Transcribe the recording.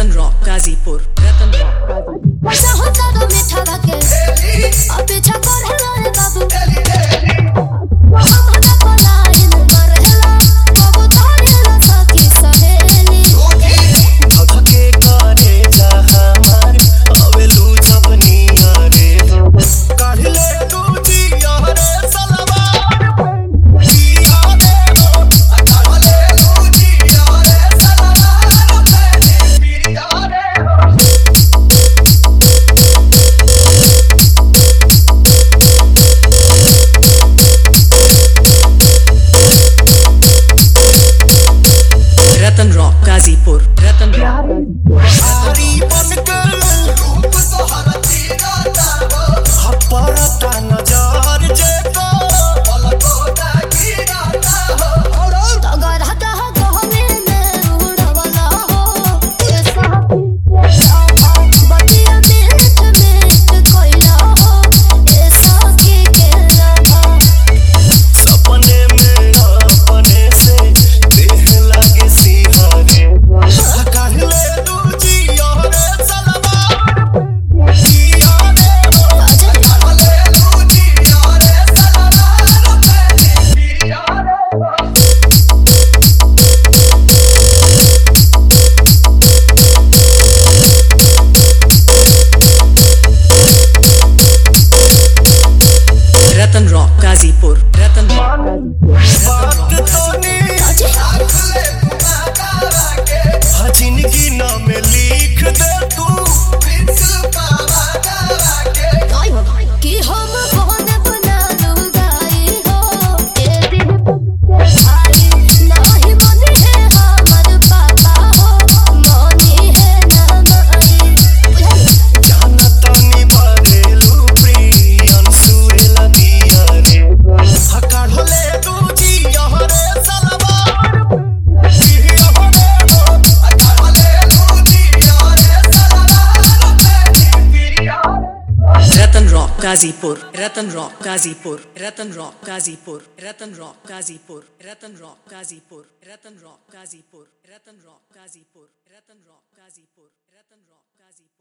रतन rock Ghazipur Ratan rock Ghazipur चाहो तारो मीठा भागे अब पीछा कर रे बाबू हमरा पलायन मरहला बाबू धारेला सखी सहेली धधके करे जा हमार अवेलू जब नियरे काढ़ले तू जिया रे सलवार जिया रे हो काढ़ले तू जिया रे सलवार जिया रे हो रतन रॉक गाजीपुर रतन रॉक आरी बनकर रूप तोहरा तीरा तारो हपरता नजर जे को पलको डाकीरा तारो तगर हटा गहमे में उड़वला हो ये साथी के साथ बतिया मीठ मीठ कोइला हो ये साथी के राधा सपने में अपने से देह लागे सिहारे काढ़ले तू जिया रे सलवार जिया रे हो काढ़ले तू जिया रे सलवार जिया रे हो रतन रॉक गाजीपुर रतन रॉक गाजीपुर बात तो नी आखले पुकारा के हजिनगी नाम लिख दे तू प्रिंस पावा करा के कि हम कौन बना लूंगाई हो ये दिल के भाई नहीं मनी है हमर पापा हो मनी है ना माई जानता नी भरेलू प्रियन सुरेला दिया रे हकाढ़ले तू जिया रे सलवार जिया रे हो हकाढ़ले तू जिया रे सलवार जिया रे Ratan rock Ghazipur Ratan rock Ghazipur Ratan rock Ghazipur Ratan rock Ghazipur Ratan rock Ghazipur Ratan rock Ghazipur Ratan rock Ghazipur Ratan rock Ghazipur Ratan rock Ghazipur